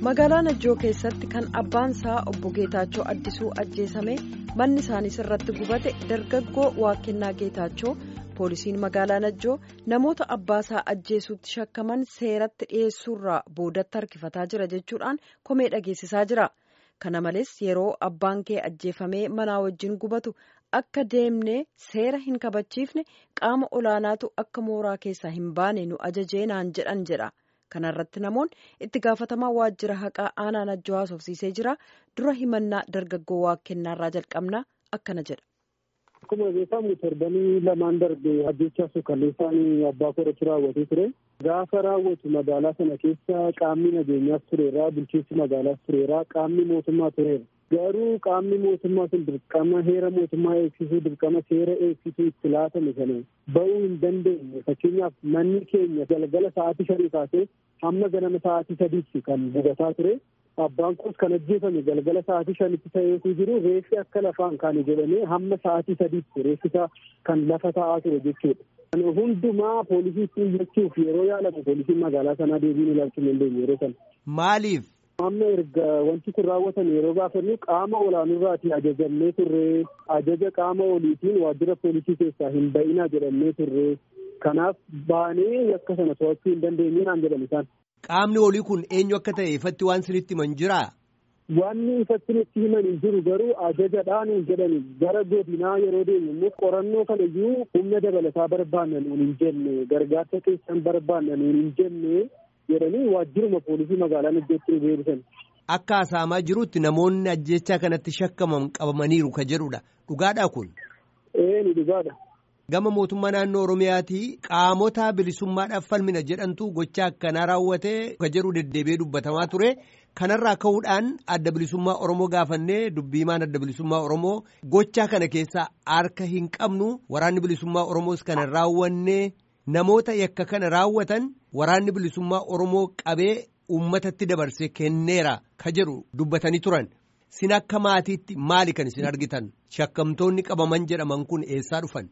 magaalaa najjoo keessatti kan abbaan isaa obbo geetaachoo addisuu ajjeesame manni isaaniis irratti gubate dargaggoo waaqennaa geetaachoo poolisiin magaalaa najjoo namoota abbaasaa ajjeesuutti shakkaman seeratti dhiyeessuurraa boodatti harkifataa jira jechuudhaan komee dhageessisaa jira kana malees yeroo abbaan kee ajjeefamee manaa wajjin gubatu akka deemnee seera hin kabachiifne qaama olaanaatu akka mooraa keessaa hin baane nu ajajee naan jedhan jedha. kanarratti namoonni itti gaafatamaa waajjira haqaa aanaa najjoo haasofsiisee jira dura himannaa dargaggoo waaqennaarraa jalqabna akkana jedha. Akkuma beekamu torbanii lamaan darbe ajjechaa suukalleessaan abbaa koratu raawwatee ture. Gaafa raawwatu magaalaa sana keessa qaamni nageenyaas tureera bulchiinsi magaalaas tureera qaamni mootummaa tureera. Garuu qaamni mootummaa sun dirqama heera mootummaa eegsisuu dirqama seera eegsisuu itti laatame sana ba'uu hin dandeenye fakkeenyaaf manni keenya galgala sa'aatii shanii kaasee hamma ganama sa'aatii sadiitti kan gubataa ture. Abbaan koos kan ajjeefame galgala sa'aatii shanitti ta'eetu jiru reeffi akka lafaan kaane jedhamee hamma sa'aatii sadiitti reeffisa kan lafa taa'aa ture jechuudha. Hundumaa poolisiitti iyyachuuf yeroo yaalamu poolisiin magaalaa sanaa deebiin ilaalchuu hin dandeenye yeroo sana. Maaliif? Amma erga wanti kun raawwatan yeroo gaafannu qaama olaanurraatii ajajamnee turre ajaja qaama oliitiin waajjira poolisii keessaa hin ba'inaa jedhamnee turre kanaaf baanee yakka sana to'achuu hin dandeenye naan jedhan isaan. Qaamni olii kun eenyu akka ta'e ifatti waan sinitti himan jiraa? Wanni ifatti nutti himan hin jiru garuu ajajadhaan hin jedhani gara godinaa yeroo deemu immoo qorannoo kana iyyuu humna dabalataa barbaanna nuun hin jenne gargaarsa keessan barbaanna nuun hin jenne. jedhanii waajjiruma poolisii magaalaa najjootti nu beeksisan. Akka haasa'amaa jirutti namoonni ajjechaa kanatti shakkaman qabamaniiru ka jedhudha. Dhugaadhaa kun? Ee ni dhugaadha. Gama mootummaa naannoo Oromiyaatii qaamota bilisummaadhaaf falmina jedhantu gochaa akkanaa raawwatee ka jedhu deddeebi'ee dubbatamaa ture. Kanarraa ka'uudhaan adda bilisummaa Oromoo gaafannee dubbiimaan adda bilisummaa Oromoo gochaa kana keessaa harka hin qabnu waraanni bilisummaa Oromoos kana raawwannee namoota yakka kana raawwatan waraanni bilisummaa Oromoo qabee uummatatti dabarsee kenneera ka jedhu dubbatanii turan. Sin akka maatiitti maali kan isin argitan? Shakkamtoonni qabaman jedhaman kun eessaa dhufan?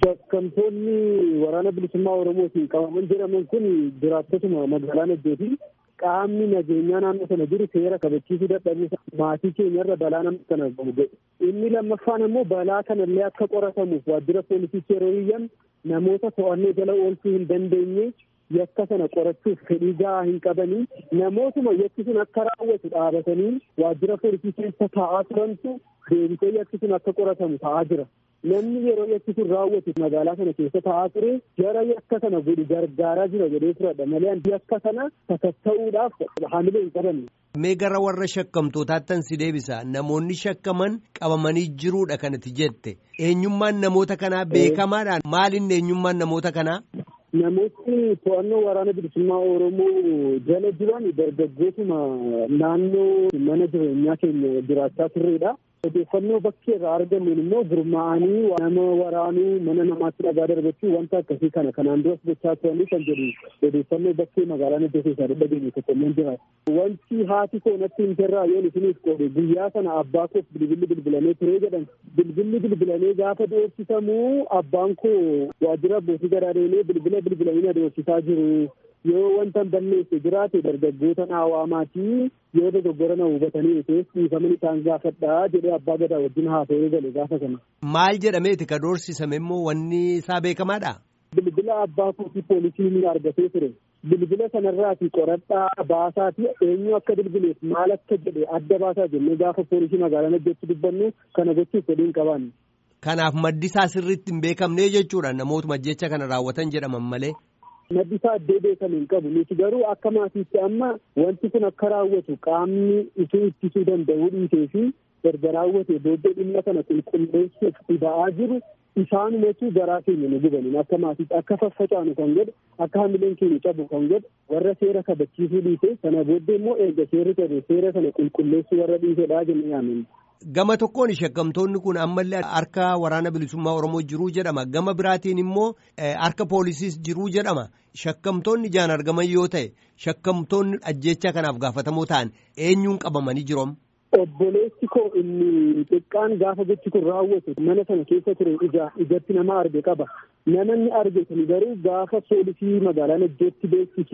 Shakkamtoonni waraana bilisummaa Oromootiin qabaman jedhaman kun jiraattotuma magaalaa Najjooti. Qaamni nageenyaa naannoo sana jiru seera kabachiisuu dadhabuu maatii keenyarra balaa nama kana gahu Inni lammaffaan immoo balaa kanallee akka qoratamuuf waajjira poolisiitti yeroo iyyan namoota to'annoo jala oolchuu hin dandeenye yakka sana qorachuuf fedhii gahaa hin qabanii namootuma yakki sun akka raawwatu dhaabatanii waajjira poolisii keessa taa'aa turantu deebisee yakki sun akka qoratamu ta'aa jira. Namni yeroo yakki sun raawwatu magaalaa sana keessa taa'aa ture jara yakka sana godhu gargaaraa jira jedhee turedha malee yakka sana sakatta'uudhaaf hamilee hin qabanne. Mee gara warra shakkamtootaattan si deebisa namoonni shakkaman qabamanii jiruudha kanatti jette eenyummaan namoota kanaa beekamaadhaan maalinni eenyummaan namoota kanaa? Namoonni to'annoo waraana bilisummaa Oromoo jala jiran dargaggootuma naannoo mana jireenyaa keenya jiraachaa turredha. Odeeffannoo bakkee irraa argamuun immoo gurmaa'anii nama waraanuu mana namaatti dhagaa darbachuu wanta akkasii kana kanaan duras gochaa turanii kan jedhu odeeffannoo bakkee magaalaa Najjoo keessaa dhageenye tokko illee jira. Wanti haati koo natti himterraa yoon isiniif qoode guyyaa sana abbaa koof bilbilli bilbilamee turee jedhan bilbilli bilbilamee gaafa doorsifamuu abbaan koo waajjira abbootii garaa deemee bilbila bilbilamina doorsisaa jiru. yoo wanta balleesse jiraate dargaggoota naawwaamaatii yoo dogoggora na hubatanii ta'es dhiifaman isaan gaafadhaa jedhee abbaa gadaa wajjin haasa'ee gale gaafa sana. Maal jedhameeti ka doorsisame immoo wanni isaa beekamaadha? Bilbila abbaa kootii poolisiin argatee ture. Bilbila sanarraati qoradhaa baasaati eenyu akka bilbileef maal akka jedhe adda baasaa jennee gaafa poolisii magaalaa Najjootti dubbannu kana gochuuf fedhii hin qabaanne. Kanaaf maddi isaa sirriitti hin beekamne jechuudha namootuma jecha kana raawwatan jedhaman malee. Maddi isaa addee beekamu hin qabu. Nuti garuu akka maatiitti amma wanti kun akka raawwatu qaamni isuu ittisuu danda'uu dhiisee fi erga raawwate booddee dhimma kana qulqulleessuuf dhiba'aa jiru isaanumatu garaa keenya nu gubaniin akka maatiitti akka faffacaanu kan godhe akka hamileen keenya cabu kan godhe warra seera kabachiisuu dhiisee sana booddee immoo erga seerri ta'e seera sana qulqulleessuu warra dhiisedhaa jennee yaamne. Gama tokkoon shakkamtoonni kun ammallee harka waraana bilisummaa Oromoo jiruu jedhama. Gama biraatiin immoo harka poolisiis jiruu jedhama. Shakkamtoonni ijaan argaman yoo ta'e shakkamtoonni ajjechaa kanaaf gaafatamoo ta'an eenyuun qabamanii jiroom? Obboleessi koo inni xiqqaan gaafa gochi kun raawwatu mana sana keessa ture ija ijatti nama arge qaba. Nama inni arge sun garuu gaafa poolisii magaalaa Najjootti beeksisnu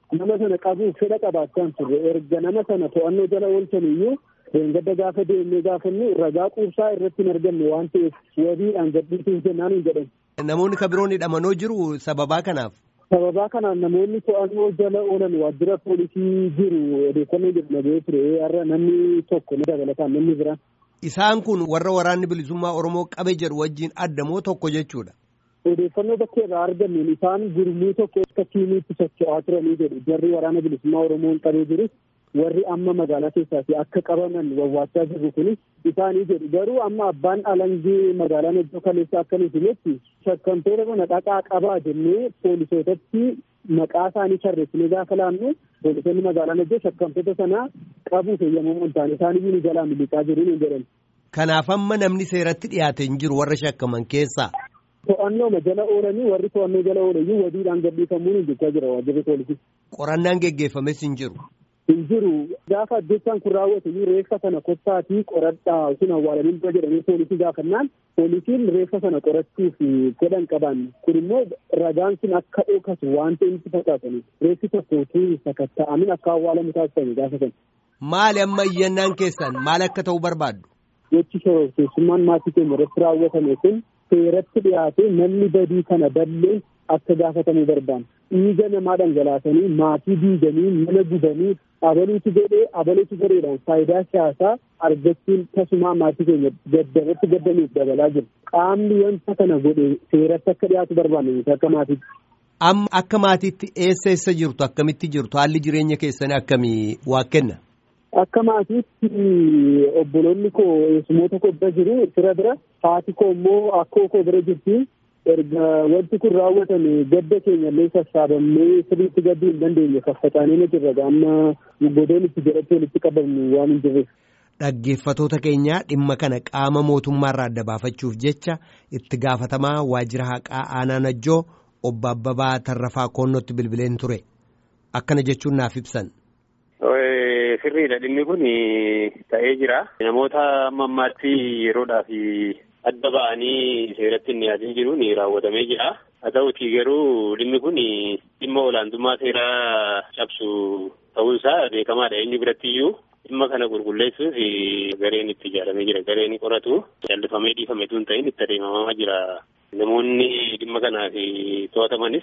nama sana qabuuf fedha qabaachaan turre erga nama sana to'annoo jala oolchaniyyuu Deengadda gaafa deemnee gaafannu ragaa quubsaa irratti hin argamne waan ta'eef wabiidhaan gadhiisuuf jennaan hin jedhan. Namoonni kan biroon hidhamanoo jiru sababaa kanaaf. Sababaa kanaan namoonni to'annoo jala oolan waajjira poolisii jiru odeeffannoo jedhu nagahee ture har'a namni tokko ni dabalataan namni biraan. Isaan kun warra waraanni bilisummaa Oromoo qabe jedhu wajjin addamoo tokko jechuudha. Odeeffannoo bakka irraa argameen isaan gurmuu tokko akka tiimiitti socho'aa turanii jedhu jarri waraana bilisummaa Oromoon qabee jirus warri amma magaalaa keessaati akka qabaman wawwaachaa jirru kunis isaanii jedhu garuu amma abbaan alangee magaalaa Najjoo kaleessa akka nuti himetti shakkamtoota kana dhaqaa qabaa jennee poolisootatti maqaa isaanii tarreessinee gaafa laannu poolisoonni magaalaa Najjoo shakkamtoota sana qabuuf eeyyamamoo hin taane isaaniyyuu nu jalaa miliqaa jiru hin jedhan. Kanaaf amma namni seeratti dhiyaate hin jiru warra shakkaman keessaa. To'annooma jala oolanii warri to'annoo jala oolayyuu wabiidhaan gadhiifamuun hin jechaa jira waajjirri poolisii. Qorannaan geggeeffames hin jiru. hin jiru gaafa addunyaa kun raawwate iyyuu reeffa sana kottaatii qoradhaa sun awwaalanii dura jedhanii poolisii gaafannaan poolisiin reeffa sana qorachuuf godhan qaban kun immoo ragaan sun akka dhokatu waan ta'e nutti fakkaatanii reeffi tokko utuu sakatta'amin akka awwaalamu taasifame gaafa sana. Maali amma iyyannaan keessan maal akka ta'u barbaaddu? Jechi shororkeessummaan maatii keenya irratti raawwatame kun seeratti dhiyaatee namni badii kana ballee akka gaafatamuu barbaanna. Dhiiga namaa dhangalaasanii maatii diiganii mana gubanii abaluutu godhee abaluutu godheedhaan faayidaa siyaasaa argachuun tasumaa maatii keenya gaddarratti gaddanuuf dabalaa jiru. Qaamni wanta kana godhe seeratti akka dhiyaatu barbaanna nuti akka maatiitti. Amma akka maatiitti eessa eessa jirtu akkamitti jirtu haalli jireenya keessanii akkamii waa kenna? Akka maatiitti obboloonni koo eessumoota koo bira jiru fira bira haati koo immoo akkoo koo bira jirti. erga wanti kun raawwatame gadda keenya illee sassaabamnee sirriitti gadduu hin dandeenye faffacaanee jirra amma godoon itti jedhattee walitti qabamnu waan hin jirreef. Dhaggeeffatoota keenya dhimma kana qaama mootummaarraa adda baafachuuf jecha itti gaafatamaa waajjira haqaa aanaa najjoo obbo Abbabaa Tarrafaa Koonnootti bilbileen ture. Akkana jechuun naaf ibsan. Sirriidha dhimmi kun ta'ee jira. Namoota amma ammaatti yeroodhaaf adda ba'anii seeratti hin dhiyaatin jiruun raawwatamee jira. Haa ta'utii garuu dhimmi kun dhimma olaantummaa seeraa cabsu ta'uunsaa beekamaadha eenyu biratti iyyuu dhimma kana qulqulleessuuf gareen itti ijaaramee jira. Gareen qoratu callifamee dhiifame tun ta'in itti adeemamaa jira. Namoonni dhimma kanaaf to'atamanis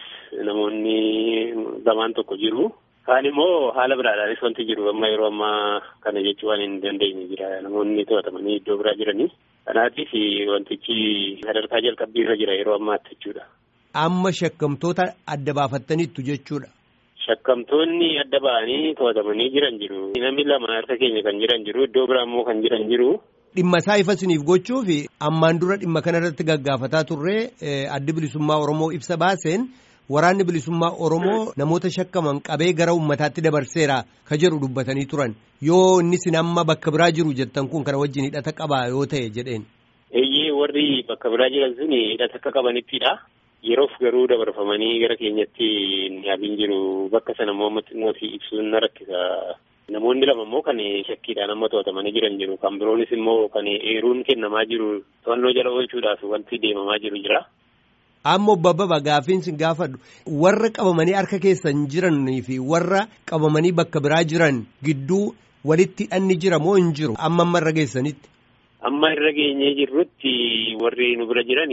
namoonni lamaan tokko jiru. Kaan immoo haala biraadhaanis wanti jiru amma yeroo ammaa kana jechuu waan hin dandeenye jira. Namoonni to'atamanii iddoo biraa jiranii. Kanaatiif wantichi sadarkaa jalqabbii irra jira yeroo ammaatti jechuudha. Amma shakkamtoota adda baafattaniittu jechuudha. Shakkamtoonni adda ba'anii to'atamanii jiran jiru. Namni lama harka keenya kan jiran jiru. Iddoo biraa immoo kan jiran jiru. Dhimma isaa ifa isiniif gochuuf ammaan dura dhimma kanarratti gaggaafataa turre addi bilisummaa Oromoo ibsa baaseen waraanni bilisummaa Oromoo namoota shakkaman qabee gara uummataatti dabarseera ka jedhu dubbatanii turan yoo inni sin amma bakka biraa jiru jettan kun kana wajjin hidhata qabaa yoo ta'e jedheen. Eeyyee warri bakka biraa jiran sun hidhata akka qabanittidha. Yeroof garuu dabarfamanii gara keenyatti yaabiin jiru bakka sana immoo mootii ibsuun na rakkisa. Namoonni lama immoo kan shakkiidhaan amma to'atamanii jiran jiru. Kan biroonis immoo kan eeruun kennamaa jiru to'annoo jala oolchuudhaaf wanti deemamaa jiru jira. Amma obbo Abbabaa gaafiin sin gaafadhu warra qabamanii harka keessan jiranii fi warra qabamanii bakka biraa jiran gidduu walitti hidhanni jira moo hin jiru amma amma irra geessanitti. Amma irra geenyee jirrutti warri nu bira jiran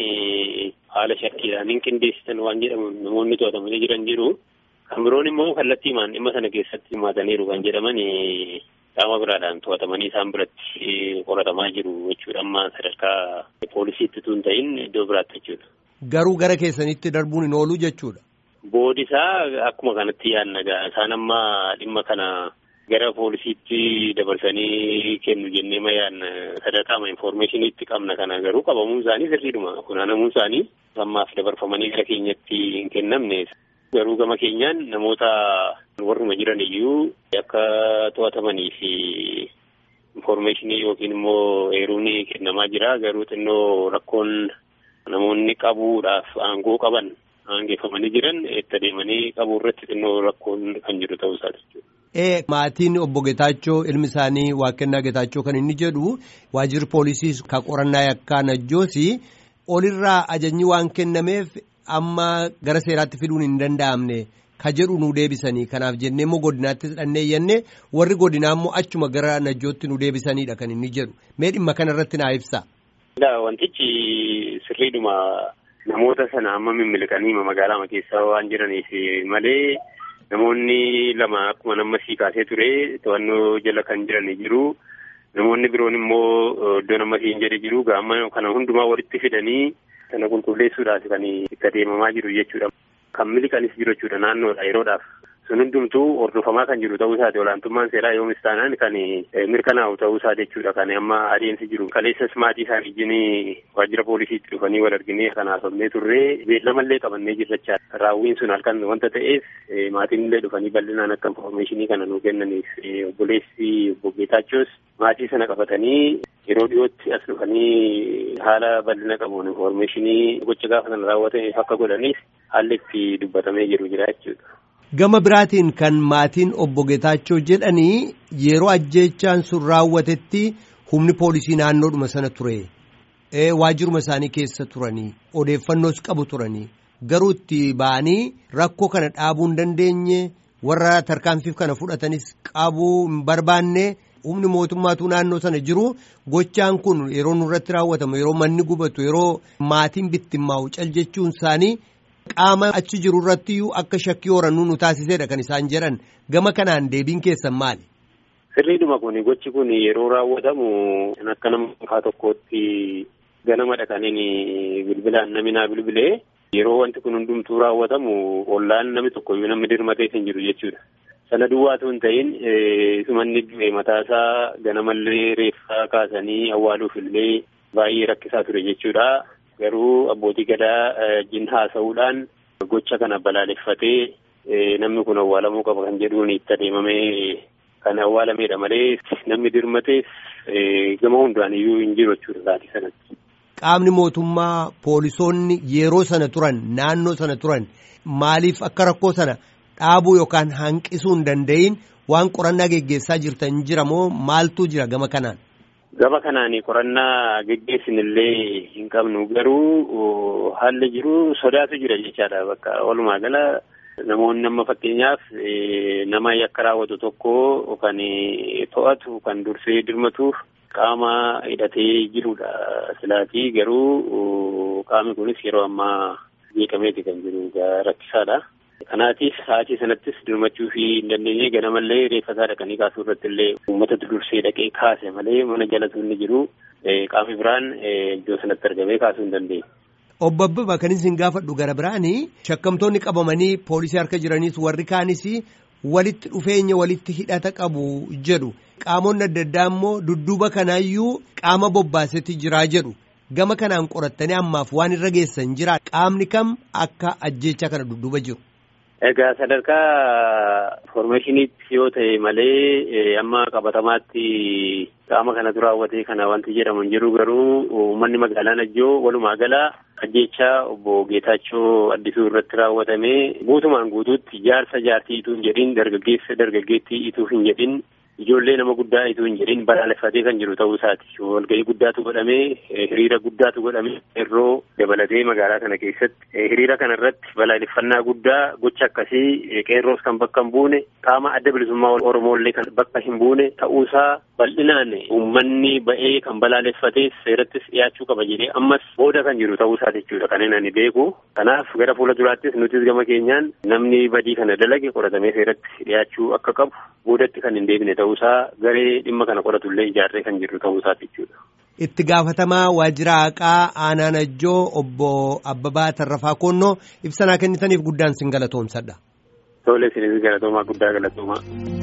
haala shakkiidhaan hin qindeessitan waan jedhamu namoonni to'atamanii jiran jiru. Kan biroon immoo kallattiimaan dhimma sana keessatti hirmaataniiru kan jedhaman qaama biraadhaan to'atamanii isaan biratti qoratamaa jiru jechuudha. Amma sadarkaa poolisiitti tun ta'in iddoo biraatti jechuudha. Garuu gara keessanitti darbuun hin oolu jechuudha. Boodisaa akkuma kanatti yaadna isaan amma dhimma kana gara poolisiitti dabarsanii kennu jennee ma yaadna sadarkaama infoormeeshiniitti qabna kana garuu qabamuun isaanii sirriidhuma funaanamuun isaanii ammaaf dabarfamanii gara keenyatti hin kennamne. Garuu gama keenyaan namoota warruma jiran iyyuu akka to'atamanii fi infoormeeshinii yookiin immoo eeruun kennamaa jira. Garuu xinnoo rakkoon namoonni qabuudhaaf aangoo qaban aangeeffamanii jiran itti adeemanii qabuu irratti xinnoo rakkoon kan jiru ta'uu isaati jechuudha. Ee maatiin obbo Getaachoo ilmi isaanii Waaqennaa Getaachoo kan inni jedhu waajjirri poolisii ka qorannaa yakkaa najjoosi olirraa ajajni waan kennameef amma gara seeraatti fiduun hin danda'amne ka jedhu nu deebisanii kanaaf jennee immoo godinaattis dhannee yennee warri godinaa immoo achuma gara najjootti nu deebisanidha kan inni jedhu mee dhimma kanarratti naa ibsa. Wantichi sirriidhuma namoota sana amma mimmiliqanii magaalaa keessa waan jiraniif malee namoonni lama akkuma nama sii kaasee ture to'annoo jala kan jiranii jiru. Namoonni biroon immoo iddoo nama siin jedhe jiru gaama kana hundumaa walitti fidanii sana qulqulleessuudhaaf kan itti adeemamaa jiru jechuudha. Kan miliqanis jiru jechuudha naannoodha yeroodhaaf. Sun hundumtuu hordofamaa kan jiru ta'uu isaati olaantummaan seeraa yoomis taanaan kan mirkanaa'u ta'uu isaa jechuudha kan amma adeemsi jiru. Kaleessas maatii isaa wajjin waajjira poolisiitti dhufanii wal arginee kan haasofnee turree beellamallee qabannee jirrachaa raawwiin sun halkan wanta ta'eef maatiin illee dhufanii bal'inaan akka infoormeeshinii kana nuu kennaniif obboleessi obbo Geetaachoos maatii sana qabatanii yeroo dhiyootti as dhufanii haala bal'ina qabuun infoormeeshinii gocha gaafa sana raawwatameef akka godhaniif haalli itti dubbatamee jiru jira jechuudha. Gama biraatiin kan maatiin obbo Geetaachoo jedhanii yeroo ajjeechaan sun raawwatetti humni poolisii naannoodhuma sana ture. Waajjiruma isaanii keessa turanii odeeffannoos qabu turanii garuu itti ba'anii rakkoo kana dhaabuu hin dandeenye warra tarkaanfiif kana fudhatanis qabuu hin barbaanne humni mootummaatu naannoo sana jiru gochaan kun yeroo nurratti raawwatamu yeroo manni gubatu yeroo maatiin bittimmaa'u cal jechuun isaanii. Qaama achi jiru irratti akka shakkii horannuu nu taasisedha kan isaan jedhan gama kanaan deebiin keessan maali? Sirriidhuma kun gochi kun yeroo raawwatamu akka nama dhuunfaa tokkootti ganama dhaqaniin bilbilaan namni naa bilbilee yeroo wanti kun hundumtuu raawwatamu ollaan namni tokkoyyuu namni dirmatee hin jiru jechuudha. Sana duwwaatu hin ta'in sumanni du'e mataasaa ganamallee reeffaa kaasanii awwaaluuf illee baay'ee rakkisaa ture jechuudha. Garuu abbootii gadaa wajjin haasa'uudhaan gocha kana balaaleffatee namni kun awwaalamuu qaba kan jedhuun itti adeemamee kan awwaalameedha malee namni dirmatees gama hundaan iyyuu hin jiru jechuudha sa'aatii sanatti. Qaamni mootummaa poolisoonni yeroo sana turan naannoo sana turan maaliif akka rakkoo sana dhaabuu yookaan hanqisuu hin danda'in waan qorannaa geggeessaa jirtan jira moo maaltu jira gama kanaan? Gama kanaan qorannaa geggeessinillee hin qabnu garuu haalli jiru sodaatu jira jechaadha bakka walumaa gala namoonni amma fakkeenyaaf nama yakka raawwatu tokko kan to'atu kan dursee dirmatuuf qaama hidhatee jirudha silaatii garuu qaamni kunis yeroo ammaa beekameeti kan jiru rakkisaadha. Kanaatiif sa'aatii sanattis dirmachuu fi hin dandeenye ganamallee reeffasaa dhaqanii kaasuu irratti illee uummatatu dursee dhaqee kaase malee mana jalatu inni jiru qaamni biraan iddoo sanatti argamee kaasuu hin dandeenye. Obbo Abbabaa kan isin gaafadhu gara biraanii shakkamtoonni qabamanii poolisii harka jiraniis warri kaanis walitti dhufeenya walitti hidhata qabu jedhu qaamonni adda addaa immoo dudduuba kanaayyuu qaama bobbaasetti jiraa jedhu gama kanaan qorattanii ammaaf waan irra geessan jira qaamni kam akka ajjeechaa kana dudduuba jiru. Egaa sadarkaa infoormeeshiniitti yoo ta'e malee amma qabatamaatti qaama kanatu raawwatee kana wanti jedhamu hin jiru garuu uummanni magaalaa Najjoo walumaa gala ajjeechaa obbo Geetaachoo Addisuu irratti raawwatamee guutumaan guutuutti jaarsa jaartii ituu hin jedhin dargaggeessa dargaggeettii ituu hin jedhin ijoollee nama guddaa ituu hin jedhin balaaleffatee kan jiru ta'uu isaati. Walgahii guddaatu godhamee hiriira guddaatu godhamee yeroo dabalatee magaalaa kana keessatti hiriira kana irratti balaaleffannaa guddaa gocha akkasii qeerroos kan bakka hin buune qaama adda bilisummaa Oromooillee kan bakka hin buune ta'uusaa bal'inaan uummanni ba'ee kan balaaleffatee seerattis dhiyaachuu qaba jedhee ammas booda kan jiru ta'uu isaa jechuudha kan inni beeku. Kanaaf gara fuula duraattis nutis gama keenyaan namni badii kana dalage qoratamee seeratti dhiyaachuu akka qabu boodatti kan hin deebine ta'uusaa garee dhimma kana qoratullee ijaarree kan jiru ta'uusaa jechuudha. Itti gaafatamaa waajjira haqaa aanaa Najjoo obbo Abbabaa Tarrafaa Koonnoo ibsanaa kennitaniif guddaan sin galatoomsadha. Tole isinis galatoomaa guddaa galatoomaa.